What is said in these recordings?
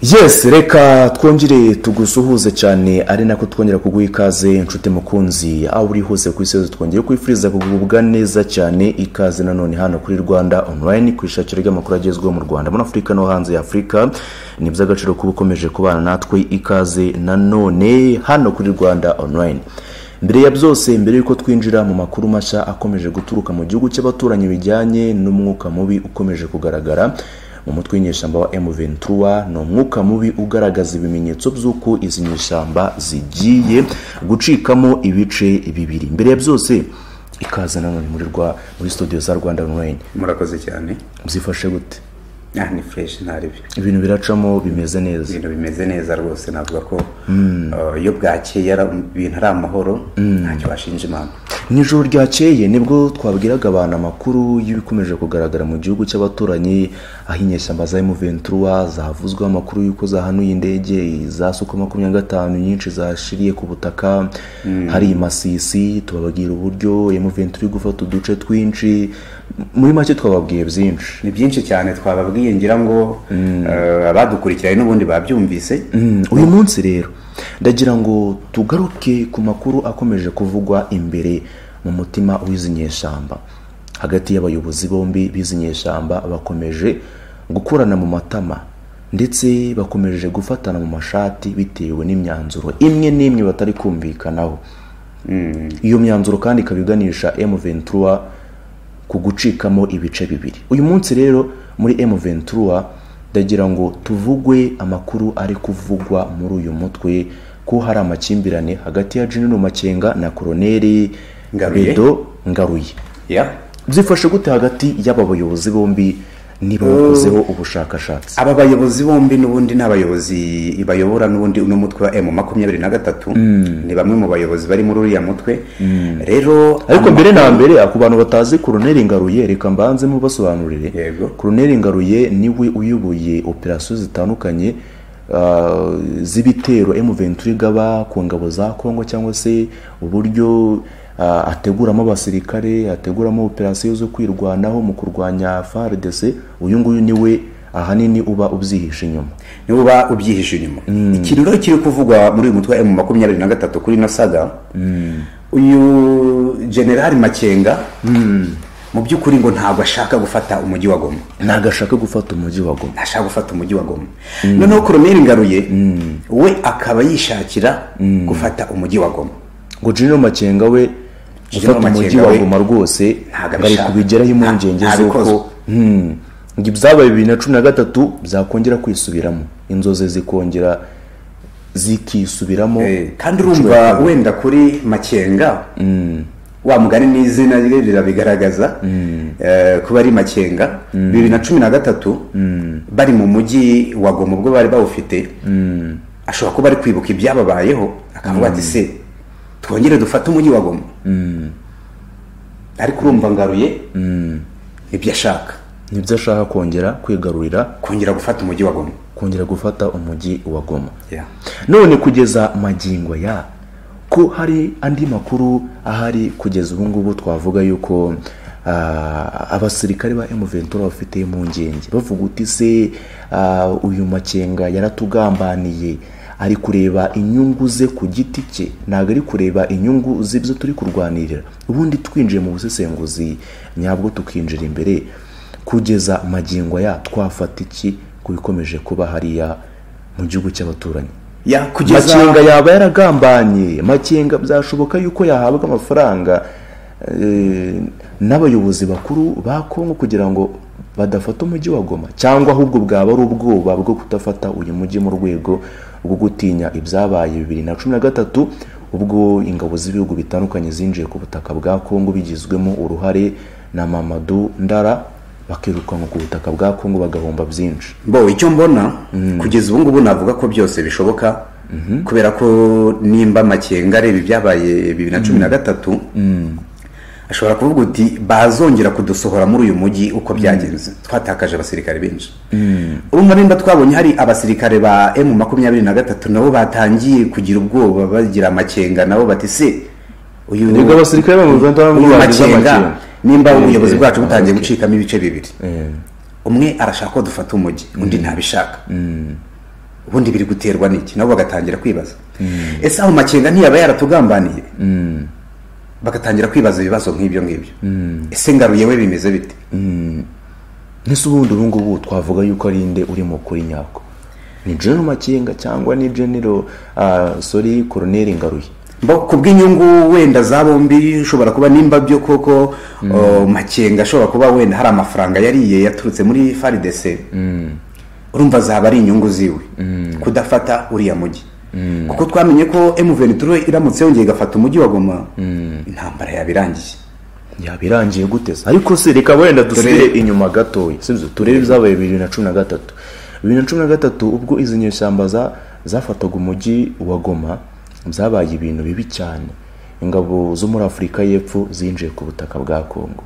yes reka twongere tugusuhuze cyane ari nako twongera kuguha ikaze inshuti mukunzi aho uri hose ku isi yose twongeye kwifuriza kugubwa neza cyane ikaze nanone hano kuri rwanda online ku ishakiro ry'amakuru agezweho mu rwanda muri afurika no hanze ya afurika ni iby'agaciro kuba ukomeje kubana natwe ikaze nanone hano kuri rwanda online mbere ya byose mbere y'uko twinjira mu makuru mashya akomeje guturuka mu gihugu cy'abaturanyi bijyanye n'umwuka mubi ukomeje kugaragara mu mutwe w'inyeshyamba wa M23 ni umwuka mubi ugaragaza ibimenyetso by'uko izi nyeshyamba zigiye gucikamo ibice bibiri mbere ya byose ikaze nanone muri rwa muri studio za rwanda online murakoze cyane byifashe gute Ah, ni fureshi ntaribyo ibintu biracamo bimeze neza ibintu bimeze neza rwose navuga ko uh, iyo bwakeye ara- ibintu ari amahoro ntacyo washinja imana mu ijoro ryakeye nibwo twabwiraga abantu amakuru y'ibikomeje kugaragara mu gihugu cy'abaturanyi aho inyeshyamba za M23 zavuzweho amakuru y'uko zahanuye indege za suko makumyabiri na gatanu nyinshi zashiriye ku butaka hari masisi tubabwira uburyo M23 iri gufata uduce twinshi muri make twababwiye byinshi ni byinshi cyane twababwiye ngira ngo uh, abadukurikiranye n'ubundi babyumvise Mm, uyu munsi rero ndagira ngo tugaruke ku makuru akomeje kuvugwa imbere mu mutima w'izi nyeshyamba hagati y'abayobozi bombi b'izi nyeshyamba bakomeje gukorana mu matama ndetse bakomeje gufatana mu mashati bitewe n'imyanzuro imwe n'imwe batari kumvikanaho iyo myanzuro kandi ikaba iganisha M23 ku gucikamo ibice bibiri uyu munsi rero muri M23 ndagira ngo tuvugwe amakuru ari kuvugwa muri uyu mutwe ko hari amakimbirane hagati ya General Makenga na Colonel Ngaruye. Bedo Ngaruye yeah. byifashe gute hagati y'aba bayobozi bombi niba bakozeho ubushakashatsi aba bayobozi bombi n'ubundi ni abayobozi bayobora n'ubundi uno mutwe wa emu makumyabiri na gatatu ni bamwe mu bayobozi bari muri uriya mutwe rero ariko mbere na mbere ku bantu batazi koroneri ngaruye reka mbanze mubasobanurire Yego. koroneri ngaruye niwe uyoboye operasiyo zitandukanye ah, z'ibitero M23 igaba ku ngabo za Kongo cyangwa se uburyo ah, ateguramo abasirikare ateguramo operasiyo zo kwirwanaho mu kurwanya FARDC uyu nguyu niwe ahanini uba ubyihishe inyuma niwe uba ubyihishe inyuma ikintu rero kiri kuvugwa muri uyu mutwe wa emu makumyabiri na gatatu kuri ino saga uyu generali makenga mu by'ukuri ngo ntabwo ashaka gufata umujyi wa goma ntabwo ashaka gufata umujyi wa Goma ntashaka gufata umujyi wa goma noneho koroneri ngaruye we akaba yishakira gufata umujyi wa goma ngo General Makenga we General gufata umujyi Makenga wa we Goma rwose ntago bari abishaka. kubigeraho impungenge Nta- ntabikoze. z'uko Hmm. ngo ibyabaye bibiri na cumi na gatatu byakongera kwisubiramo inzozi zikongera zikisubiramo Eh, kandi urumva wenda kuri makenga wa mugani n'izina rye rirabigaragaza eh, kuba ari makenga bibiri na cumi na gatatu bari mu mujyi wa goma ubwo bari bawufite ashobora kuba ari kwibuka ibyababayeho akavuga ati se twongere dufate umujyi wa goma ariko urumva ngaruye ibyo ashaka nibyo ashaka kongera kwigarurira kongera gufata umujyi wa goma kongera gufata umujyi wa goma Yeah. none kugeza magingo ya ko hari andi makuru ahari kugeza ubu ngubu twavuga yuko ah, abasirikare ba M23 bafite impungenge bavuga uti se ah, uyu makenga yaratugambaniye ari kureba inyungu ze ku giti cye ntabwo ari kureba inyungu z'ibyo turi kurwanirira ubundi twinjiye mu busesenguzi nyabwo tukinjira imbere kugeza magingo ya twafata iki ku bikomeje kuba hariya mu gihugu cy'abaturanyi Yeah, kugeza makenga yaba yaragambanye makenga byashoboka yuko yahabwa amafaranga eh, n'abayobozi bakuru ba kongo kugira ngo badafata umujyi wa goma cyangwa ahubwo bwaba ari ubwoba bwo kudafata uyu mujyi mu rwego rwo gutinya ibyabaye bibiri na cumi na gatatu ubwo ingabo z'ibihugu bitandukanye zinjiye ku butaka bwa kongo bigizwemo uruhare na mamadu ndara bakirukanwa ku butaka bwa kongo bagahomba byinshi bo icyo mbona kugeza ubu ngubu navuga ko byose bishoboka kubera ko nimba makenga areba ibyabaye bibiri na cumi na gatatu ashobora kuvuga uti bazongera kudusohora muri uyu mujyi uko byagenze twatakaje abasirikare benshi urumva nimba twabonye hari abasirikare ba emu makumyabiri na gatatu nabo batangiye kugira ubwoba bagira makenga nabo bati se uyu Nibwo abasirikare ba mu Rwanda uyu bavuga bati, makenga "Makenga." nimba Eh, ubuyobozi eh, bwacu butangiye okay. gucikamo ibice bibiri umwe arashaka ko dufata umujyi undi ntabishaka ubundi biri guterwa n'iki nabo bagatangira kwibaza ese aho makenga ntiyaba yaratugambaniye bagatangira kwibaza ibibazo nk'ibyo ngibyo ese ngaruye we bimeze bite ese ubundi ubu ngubu twavuga yuko ari inde uri mu kuri nyako ni jenero makenga cyangwa ni jenero sori koroneri ngaruye ku bw'inyungu wenda za bombi ushobora kuba nimba byo koko uh, makenga ashobora kuba wenda hari amafaranga yariye yaturutse muri faridese urumva zaba ari inyungu ziwe kudafata uriya mujyi kuko twamenye ko emuventuro iramutse yongeye igafata umujyi wa goma intambara yabirangiye yabirangiye guteza ariko se reka wenda dusubire inyuma gatoya sibyo turebe ibyabaye bibiri na cumi na gatatu bibiri na cumi na gatatu ubwo izi nyeshyamba za- zafataga umujyi wa goma byabaye ibintu bibi cyane ingabo zo muri afurika y'epfo zinjiye ku butaka bwa kongo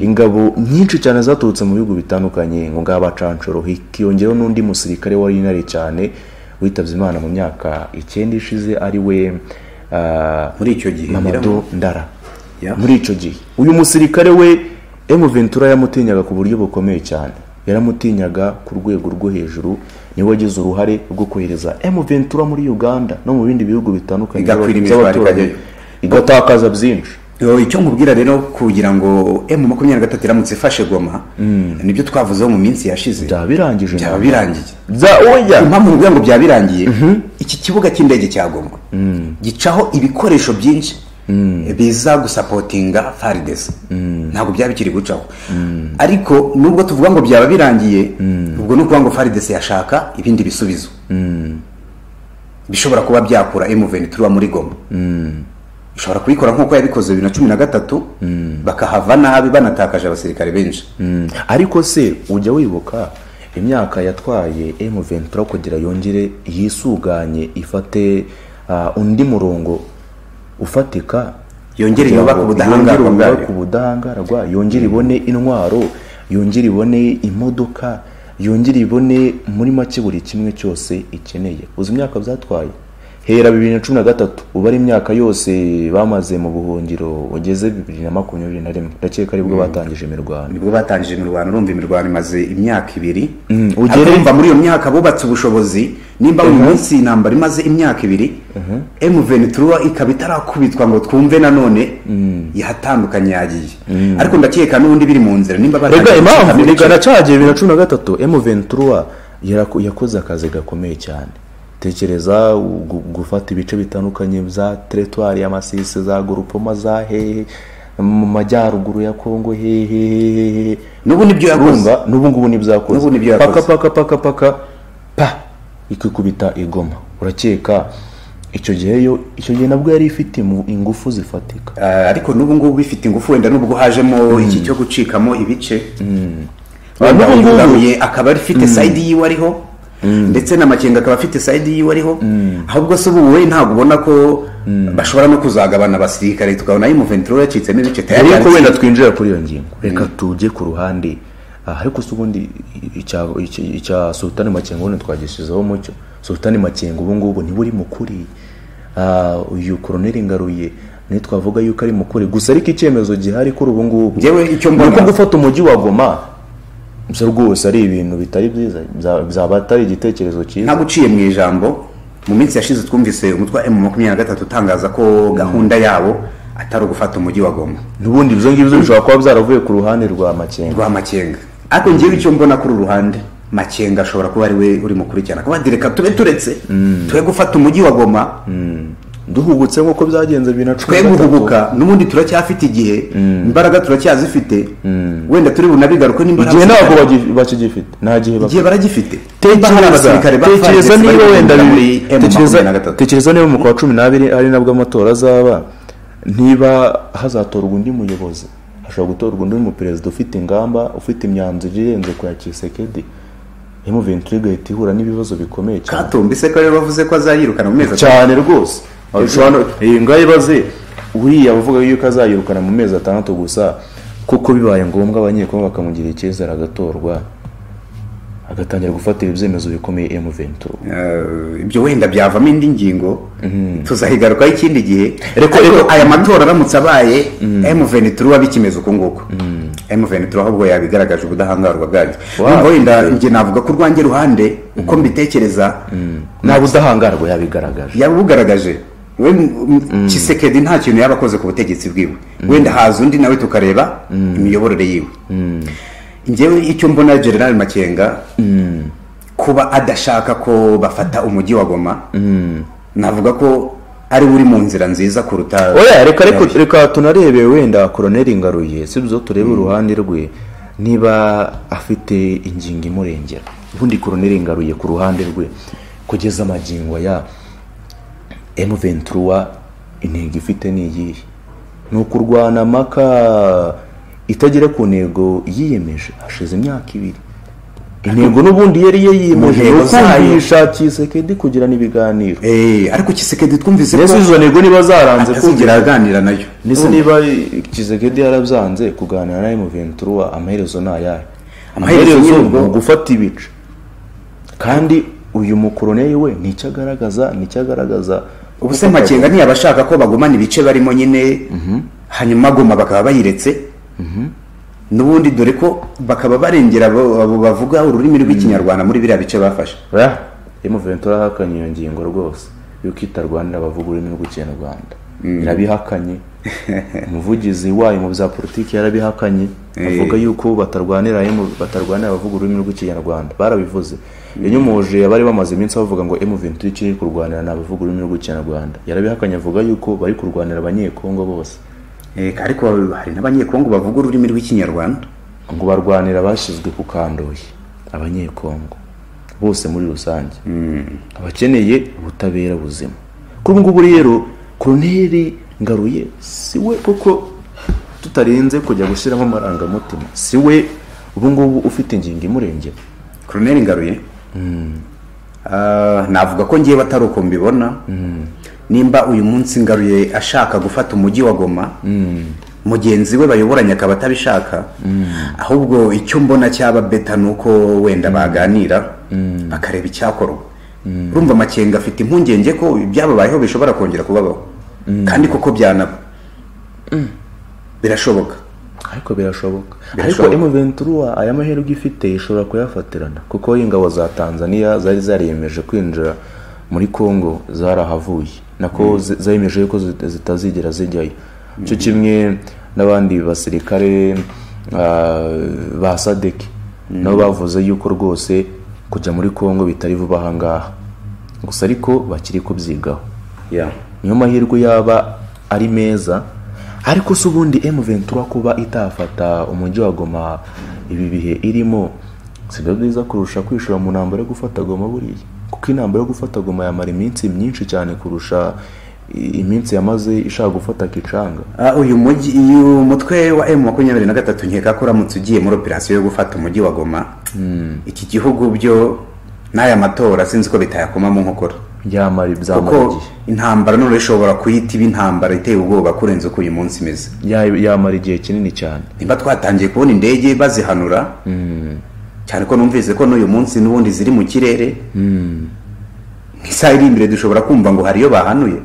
ingabo nyinshi cyane zaturutse mu bihugu bitandukanye ngo ngaha bacanshoro hikiyongeraho n'undi musirikare wari inare cyane witabye imana mu myaka icyenda ishize ari we ah, muri icyo gihe nyiramugabo- mamadu ndara Yeah. muri icyo gihe uyu musirikare we emuventura yamutinyaga ku buryo bukomeye cyane yaramutinyaga ku rwego rwo hejuru niwe wagize uruhare rwo kohereza emuventura muri uganda no mu bindi bihugu bitandukanye Igakwira imijwari by'abaturanyi ikajyayo. igatakaza byinshi Yo, icyo nkubwira rero kugira ngo emu makumyabiri na gatatu iramutse ifashe goma nibyo twavuzeho mu minsi yashize byaba birangije byaba birangiye Bya- oya impamvu mvuga ngo byaba birangiye iki kibuga cy'indege cya goma gicaho ibikoresho byinshi biza gusapotinga faridesi ntabwo byaba bikiri gucaho ariko nubwo tuvuga ngo byaba birangiye ubwo ni ukuvuga ngo faridesi yashaka ibindi bisubizo bishobora kuba byakura emuventuro muri goma ishobora kubikora nk'uko yabikoze bibiri na cumi na gatatu bakahava nabi banatakaje abasirikare benshi Mm. ariko se ujya wibuka imyaka yatwaye emuventura kugira yongere yisuganye ifate ah, undi murongo ufatika Yongere kugira yubake ngo ubudahangarwa yongere yubake bwayo. ubudahangarwa yongere ibone intwaro yongere ibone imodoka yongere ibone muri make buri kimwe cyose ikeneye uzi imyaka byatwaye hera bibiri na cumi na gatatu uba ari imyaka yose bamaze mu buhungiro ugeze bibiri na makumyabiri na rimwe ndakeka aribwo batangije imirwano nibwo batangije imirwano urumva imirwano imaze imyaka ibiri ugere- urumva muri iyo myaka bubatse ubushobozi nimba uyu munsi intambara imaze imyaka ibiri emuventuro ikaba itarakubitwa ngo twumve nanone yahatandukanye yagiye ariko ndakeka n'ubundi biri mu nzira nimba rega batangiye impamvu gucika rega nacagiye bibiri na cumi na gatatu emu ventura yaraku- yakoze akazi gakomeye cyane tekereza gu- gufata ibice bitandukanye bya teretwari ya masisi za gorupoma za hehe mu majyaruguru ya kongo hehehehehe n'ubu nibyo yakoze urumva n'ubu ngubu nibyo yakoze N'ubu nibyo yakoze. paka paka paka paka pa ikikubita igoma urakeka icyo gihe yo icyo gihe nabwo yari ifite imu- ingufu zifatika Ah, ariko n'ubu ngubu bifite ingufu wenda n'ubwo hajemo iki cyo gucikamo ibice wenda N'ubu ngubu- ugaruye akaba afite sayidi yiwe ariho ndetse na makenga akaba afite sayidi yiwe ariho ahubwo se ubu we ntabwo ubona ko bashobora no kuzagabana abasirikare tukabona y'umuventuro yacitsemo ibice tayari ariko yari- wenda twinjira kuri iyo ngingo reka tujye ku ruhande Ah, ariko se ubundi icya icya- icya sultani makenga ubundi twagishyizeho umucyo sultani makenga ubu ngubu niwe uri mukuri Ah, uyu koroneri ngaruye niwe twavuga yuko ari mukuri gusa ariko icyemezo gihari kuri ubu ngubu Njyewe icyo ni mbona- uko gufata umujyi wa goma gusa rwose ari ibintu bitari byiza bya- byaba atari igitekerezo cyiza ntabwo uciye mu ijambo mu minsi yashize twumvise umutwe wa emu makumyabiri na gatatu utangaza ko gahunda yabo atari ugufata umujyi wa goma n'ubundi ibyo ngibyo bishobora kuba byaravuye ku ruhande rwa makenga rwa makenga ariko ngewe icyo mbona kuri uru ruhande makenga ashobora kuba ari we uri mukurikirana kuba ati reka tube turetse twe gufata umujyi wa goma duhubutse nk'uko byagenze bibiri na cumi twe na gatatu. guhubuka n'ubundi turacyafite igihe imbaraga turacyazifite wenda turi bunabigaruke n'imbaraga igihe zifite. ntabwo bagi- bakigifite nta gihe bafite igihe baragifite Niba hari tekereza abasirikare ba tekereza FARDC niba bari wenda guhungira muri bibiri- M tekereza- makumyabiri na gatatu. tekereza niba mu kwa cumi n'abiri ari nabwo amatora azaba niba hazatorwa undi muyobozi hashobora gutorwa undi muperezida ufite ingamba ufite imyanzuro irenze ku ya kisekedi emuventuri igahita ihura n'ibibazo bikomeye cyane katumbi se ko rero bavuze ko azayirukana mu mezi atatu cyane rwose iyi ngayi baze uriya bavuga yuko azayirukana mu mezi atandatu gusa kuko bibaye ngombwa abanyekongo bakamugirira icyizere agatorwa agatangira gufatira ibyemezo bikomeye emuventura Eh, ibyo wenda byavamo indi ngingo tuzahigarukaho ikindi gihe Ariko- ariko aya matora aramutse abaye emuveni turuba bikimeze uku nguku emuveni turaho ubwo yabigaragaje ubudahangarwa bwayo Wow. nubwo wenda njye navuga ko urwanjye ruhande uko mbitekereza nta budahangarwa yabigaragaje yaba ubugaragaje we m- m- kisekedi nta kintu yaba akoze ku butegetsi bwiwe wenda haza undi nawe tukareba imiyoborere yiwe njyewe icyo mbona general makenga kuba adashaka ko bafata umujyi wa goma navuga ko ari we uri mu nzira nziza kuruta oya reka reka reka tunarebe wenda koroneri ngaruye si byo turebe uruhande rwe niba afite ingingo imurengera ubundi koroneri ngaruye ku ruhande rwe kugeza amagingo ya emu ventura intego ifite ni iyihe ni ukurwana amaka itagera ku ntego yiyemeje hashize imyaka ibiri intego n'ubundi yari yiyemeje Mu ni ntego zayo. ukumvishakisha kedi kugira n'ibiganiro Eh, ariko kisekedi twumvise mbese izo ntego niba zaranze kumvira atazigera aganira nayo ndetse niba kizegedi yarabyanze kuganira na emuventura amaherezo ni ayahe Amaherezo amaherezo nyine ubwo- ni ugufata ibice kandi uyu mukoroneri we nicyo agaragaza nicyo agaragaza ubuse makenga ntiyaba ashaka ko bagumana ibice barimo nyine hanyuma goma bakaba bayiretse n'ubundi dore ko bakaba barengera abo abo bavuga ururimi rw'ikinyarwanda muri biriya bice bafashe oya emuventura ahakanye iyo ngingo rwose yuko itarwanira abavuga ururimi rw'ikinyarwanda irabihakanye umuvugizi wayo mu bya politiki yarabihakanye avuga yuko batarwanira emu- batarwanira abavuga ururimi rw'ikinyarwanda barabivuze yanyumuje abari bamaze iminsi bavuga ngo emuventura icyo iri kurwanira ni abavuga ururimi rw'ikinyarwanda yarabihakanye avuga yuko bari kurwanira abanyekongo bose Eh, ariko hari n'abanyekongo bavuga ururimi rw'ikinyarwanda ngo barwanira abashyizwe ku kandoyi abanyekongo bose muri rusange abakeneye ubutabera buzima kuri ubu ngubu rero koroneri ngaruye si we kuko tutarenze kujya gushyiramo amarangamutima si we ubu ngubu ufite ingingo imurengera koroneri ngaruye Ah, navuga ko ngewe atari uko mbibona nimba uyu munsi ngaruye ashaka gufata umujyi wa goma mugenzi we bayoboranye akaba atabishaka ahubwo icyo mbona cyaba beta ni uko wenda baganira bakareba icyakorwa urumva amakenga afite impungenge ko ibyababayeho bishobora kongera kubabaho kandi koko byanaba birashoboka ariko birashoboka ariko Birashoboka. emuventura aya mahirwe ifite ishobora kuyafatirana kuko ingabo za tanzania zari zariyemeje kwinjira muri congo zarahavuye nako zi- zemeje yuko zit- zitazigera zijyayo cyo kimwe n'abandi basirikare ah, ba sadeki nabo bavuze yuko rwose kujya muri congo bitari vuba ahangaha gusa ariko bakiri kubyigaho niyo mahirwe yaba ari meza ariko si ubundi M23 kuba itafata umujyi wa Goma ibi bihe irimo si byo byiza kurusha kwishora mu ntambara yo gufata Goma buriya kuko intambara yo gufata Goma yamara iminsi myinshi cyane kurusha i- iminsi yamaze ishaka gufata Kicanga Ah, uyu mujyi uyu mutwe wa M makumyabiri na gatatu nkeka ko uramutse ugiye muri operasiyo yo gufata umujyi wa Goma iki gihugu byo n'aya matora sinzi ko bitayakomamo nkokora yamara ibyamara kuko igihe intambara none ishobora kuhita iba intambara iteye ubwoba kurenza uko uyu munsi imeze Ya- yamara igihe kinini cyane nimba twatangiye kubona indege bazihanura cyane ko numvise ko n'uyu munsi n'ubundi ziri mu kirere nk'isaha iri imbere dushobora kumva ngo hari iyo bahanuye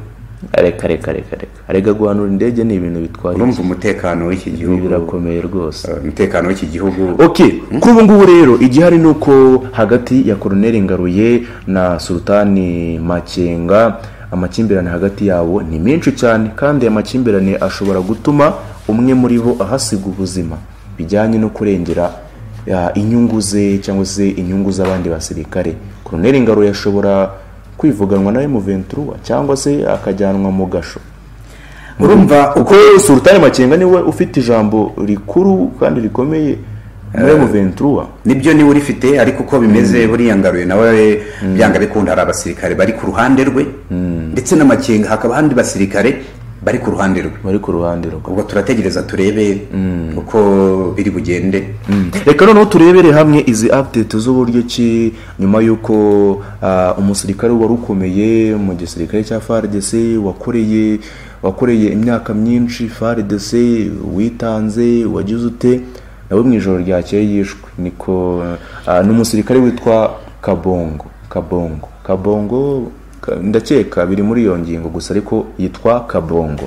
reka reka reka reka arega guhanura indege ni ibintu bitwara urumva umutekano w'iki igihe. Ibi gihugu birakomeye rwose eh, umutekano w'iki gihugu ok kuri ubu ngubu rero igihari ni uko hagati ya koroneri ngaruye na sultani makenga amakimbirane hagati yabo ni menshi cyane kandi aya makimbirane ashobora gutuma umwe muri bo ahasiga ubuzima bijyanye no kurengera ya, inyungu ze cyangwa se inyungu z'abandi basirikare koroneri ngaruye ashobora kwivuganwa na emuventura cyangwa se akajyanwa mu gasho urumva kuko sultani makenga niwe ufite ijambo rikuru kandi rikomeye muri emuventura nibyo niwe urifite ariko uko bimeze buriya ngaruye nawe byanga bikunda hari abasirikare bari ku ruhande rwe ndetse n'amakenga hakaba ahandi basirikare bari ku ruhande rwe bari ku ruhande rwe ubwo turategereza turebe uko biri bugende reka noneho turebere hamwe izi update z'uburyo ki nyuma y'uko ah, umusirikare wari ukomeye mu gisirikare cya FARDC wakoreye wakoreye imyaka myinshi FARDC witanze wagize ute nawe mu ijoro ryakeye yishwe niko ah, n'umusirikare witwa Kabongo Kabongo Kabongo Ka- ndakeka biri muri iyo ngingo gusa ariko yitwa kabongo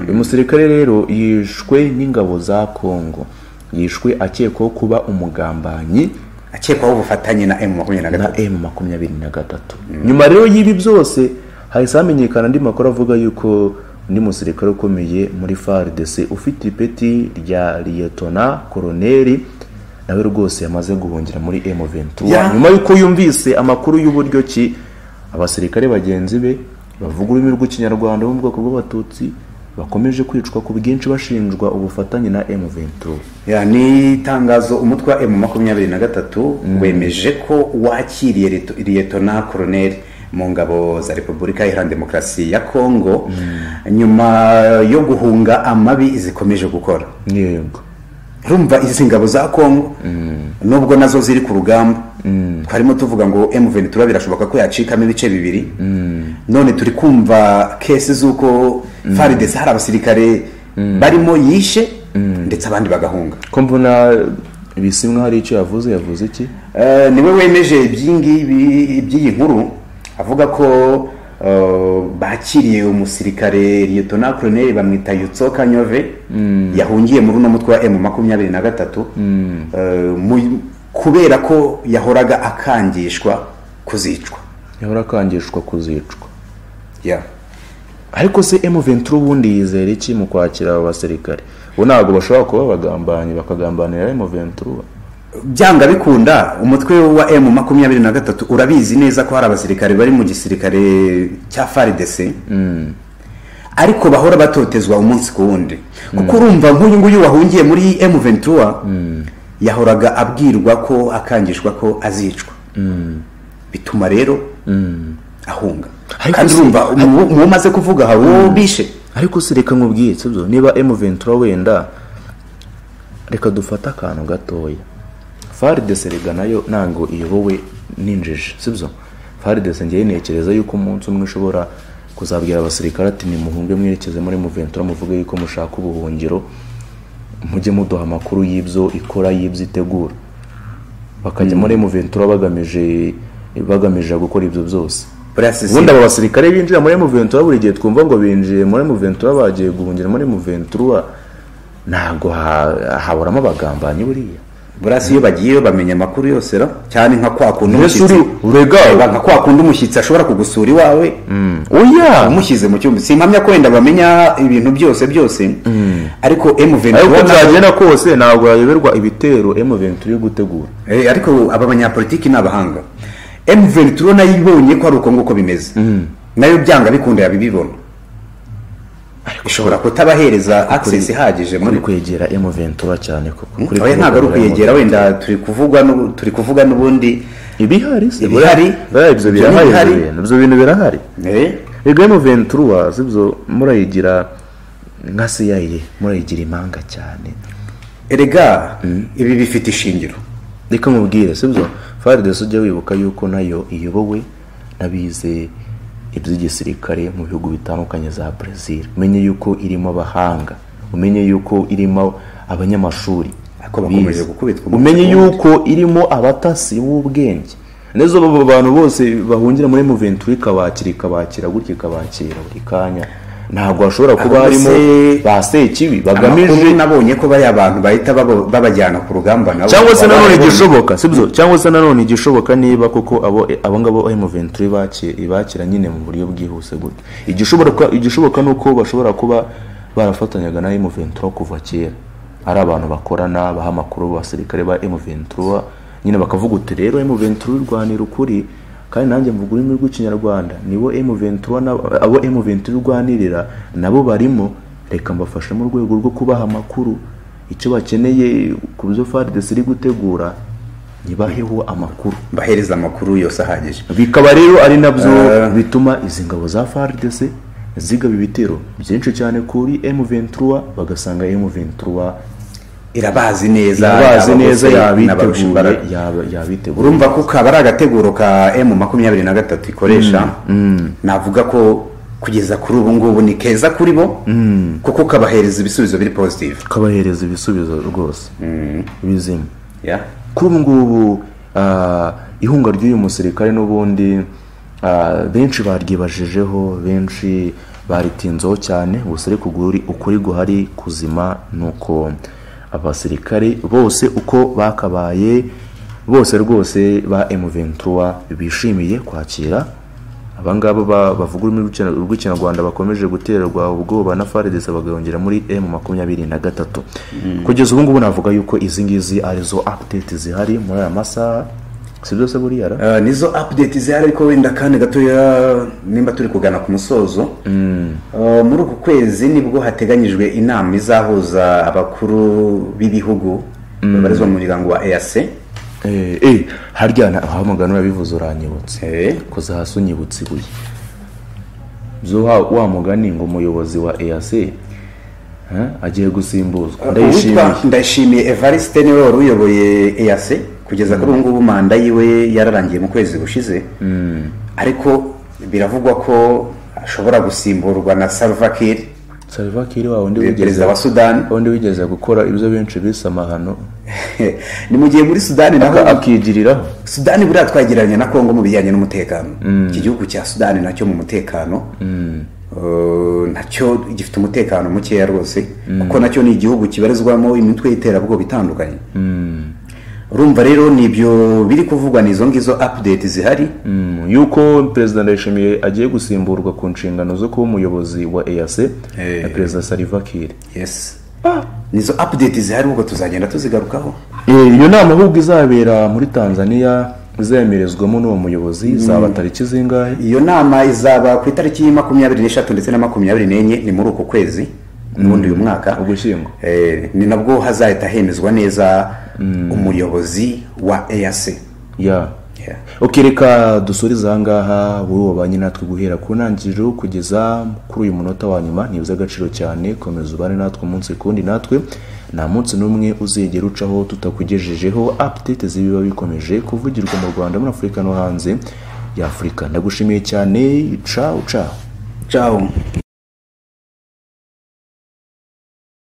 uyu musirikare rero yishwe n'ingabo za kongo yishwe akekwaho kuba umugambanyi akekwaho ubufatanye na emu makumyabiri na na gatatu emu makumyabiri na gatatu nyuma rero y'ibi byose hahise hamenyekana andi makuru avuga yuko undi musirikare ukomeye muri faridese ufite ipeti rya liyetona koroneri nawe rwose yamaze guhungira muri emu ventura Ya. nyuma yuko yumvise amakuru y'uburyo ki abasirikare bagenzi be bavuga ururimi rw'ikinyarwanda bo mu bwoko bw'abatutsi bakomeje kwicwa ku bwinshi bashinjwa ubufatanye na emu ventura Ya, ni itangazo umutwe wa emu makumyabiri na gatatu wemeje ko wakiriye Leto- liyetona koroneri mu ngabo za repubulika iharanira demokarasi ya kongo nyuma yo guhunga amabi zikomeje gukora yego urumva izi ngabo za kongo nubwo nazo ziri ku rugamba twarimo tuvuga ngo M23 birashoboka ko yacikamo ibice bibiri none turi kumva kesi z'uko faridesi hari abasirikare barimo yishe ndetse abandi bagahunga ko mbona bisimwa hari icyo yavuze yavuze iki Eh, niwe wemeje ibyingibi by'iyi nkuru avuga ko eh, bakiriye umusirikare liyetona koroneri bamwita yutsoka nyove yahungiye muri uno mutwe wa emu makumyabiri na gatatu Eh, mu- kubera ko yahoraga akangishwa kuzicwa yahora akangishwa kuzicwa Yeah. ariko se emu ventura ubundi yizera iki mu kwakira abo basirikare bo ntabwo bashobora kuba abagambanyi bakagambanira emu ventura byanga bikunda umutwe wa emu makumyabiri na gatatu urabizi neza ko hari abasirikare bari mu gisirikare cya faridese ariko bahora batotezwa umunsi ku wundi kuko urumva nk'uyu nguyu wahungiye muri emu ventura yahoraga abwirwa ko akangishwa ko azicwa bituma rero ahunga Ariko kandi se- urumva mu- mu wo umaze kuvuga hari uwo bishe ariko se reka nkubwiye sibyo niba emu ventura wenda reka dufate akantu gatoya faridese rega nayo ntabwo iyobowe n'injiji sibyo faridese ngewe ntekereza yuko umunsi umwe ushobora kuzabwira abasirikare ati nimuhunge mwerekeze muri emu ventura muvuge yuko mushaka ubuhungiro mujye muduha amakuru y'ibyo ikora y'ibyo itegura bakajya muri emu ventura bagamije bagamije gukora ibyo byose buriya si- ubundi abo basirikare binjira muri Muventura buri gihe twumva ngo binjiye muri Muventura bagiye guhungira muri Muventura ntabwo ha- haburamo abagambanyi buriya buriya si iyo bagiyeyo bamenya amakuru yose ra cyane nka kwa kundi Mbese umushyitsi uri- urega Reba nka kwa kundi umushyitsi ashobora kugusura iwawe oya amushyize mu cyumba simpamya ko wenda bamenya ibintu byose byose ariko ariko M23 byagenda kose ntabwo yayoberwa ibitero M23 yo gutegura Eh, ariko aba banyapolitiki ni abahanga M23 nayo ibonye ko ari uko nguko bimeze nayo byanga bikunda yabibibona ishobora kutabahereza access ihagije muri muri kwegera M23 cyane koko Kuri oya ntabwo ari kuvugurura ukwegera wenda turi kuvuga n'ubu- turi kuvuga n'ubundi M23. ibihari si- Ibihari. buriya ibyo Ibyo birahari bihari. ibyo bintu. ibyo bintu birahari eh, ego M23 sibyo murayigira nka CIA murayigira impanga cyane erega ibi bifite ishingiro reka mubwire sibyo faridesi ujya wibuka yuko nayo iyobowe n'abize iby'igisirikare mu bihugu bitandukanye za brezil umenye yuko irimo abahanga umenye yuko irimo abanyamashuri Ariko bakomeje bize. gukubitwa umunsi umenye ku wundi. yuko irimo abatasi b'ubwenge n'izo abo bantu bose bahungira muri muventuri ikabakira ikabakira gutya ikabakira buri kanya ntabwo hashobora kuba Ahubwo harimo se- ba sekibi bagamije amakuru nabonye ko bariya bantu bahita babo- babajyana ku rugamba nabo cyangwa se baba nanone barabonye. igishoboka sibyo cyangwa se nanone igishoboka niba koko abo abo ngabo emu venturi ibakira nyine mu buryo bwihuse gutyo igishoboka igishoboka ni uko bashobora kuba barafatanyaga na emu ventura kuva kera ari abantu bakorana baha amakuru abasirikare ba emu ventura nyine bakavuga uti rero emu ventura irwanira ukuri kandi nanjye mvuga ururimi rw'ikinyarwanda nibo emu ventura na- abo emu ventura irwanirira nabo barimo reka mbafashe mu rwego rwo kubaha amakuru icyo bakeneye ku byo faridesi iri gutegura ntibaheho amakuru bahereza amakuru yose ahagije bikaba rero ari nabyo Eh. bituma izi ngabo za faridesi zigaba ibitero byinshi cyane kuri M23 bagasanga M23 irabazi neza yabazi yaba neza bose n'abarusha yabiteguye imbaraga. yaba- yabiteguye urumva ko kaba ari agateguro ka emu makumyabiri na gatatu ikoresha navuga ko kugeza kuri ubu ngubu ni keza kuri bo kuko kabahereza ibisubizo biri positive kabahereza ibisubizo rwose bizima Yeah. kuri ubu ngubu ah, ihunga ry'uyu musirikare n'ubundi ah, benshi baryibajijeho benshi baritinzeho cyane gusa ariko ukuri ukuri guhari kuzima ni uko abasirikare bose uko bakabaye bose rwose ba M23 bishimiye kwakira abangaba ba- bavuga ururimi rw'Ikinya- rw'ikinyarwanda bakomeje gutererwa ubwoba na FARDC bagahungira muri M makumyabiri na gatatu kugeza ubu ngubu navuga yuko izi ngizi arizo update zihari muri aya masaha si byose buriya ra? Ah, nizo update zihari ariko wenda kandi gatoya nimba turi kugana ku musozo Ah, muri uku kwezi nibwo hateganyijwe inama izahuza abakuru b'ibihugu babarizwa mu muryango wa EAC Eh, eh, harya na- aho mugano yabivuze uranyibutse Eh, koza hasi unyibutse ibuye zo wa, wa mugani ngo umuyobozi wa EAC eh, agiye gusimbuzwa uwitwa ndayishimiye ndayishimiye evariste niwe wari uyoboye EAC kugeza kuri ubu ngubu manda yiwe yararangiye mu kwezi gushize ariko biravugwa ko ashobora gusimburwa na salva kiir Salva Kiir wa undi perezida wigeze wa sudani undi wigeze gukora ibyo benshi bise amahano ni mu gihe muri sudani naho akigiriraho sudani buriya twagereranya na kongo mu bijyanye n'umutekano iki gihugu cya sudani nacyo mu mutekano eh, nacyo gifite umutekano mukeya rwose kuko nacyo ni igihugu kibarizwamo imitwe y'iterabwoba itandukanye urumva rero ni ibyo biri kuvugwa ni izo ngizo update zihari Mm, yuko perezida ndayishimiye agiye gusimburwa ku nshingano zo kuba umuyobozi wa EAC na Eh. perezida Salva Kiir yes nizo update zihari ubwo tuzagenda tuzigarukaho Eh, iyo nama ahubwo izabera muri tanzania izemerezwamo n'uwo muyobozi zaba tariki zingahe iyo nama izaba ku itariki makumyabiri n'eshatu ndetse na makumyabiri n'enye ni muri uku kwezi n'ubundi uyu mwaka ugushyingo Eh, ni nabwo hazahita hemezwa neza umuyobozi wa EAC ya Yeah. ok reka dusurize ahangaha wowe wabanye natwe guhera ku ntangiriro kugeza kuri uyu munota wa nyuma ni iby'agaciro cyane komeza ubane natwe umunsi kundi natwe nta munsi n'umwe uzigera ucaho tutakugejejeho update z'ibiba bikomeje kuvugirwa mu rwanda muri afurika no hanze y'afurika ndagushimiye cyane cawu cawu Ciao.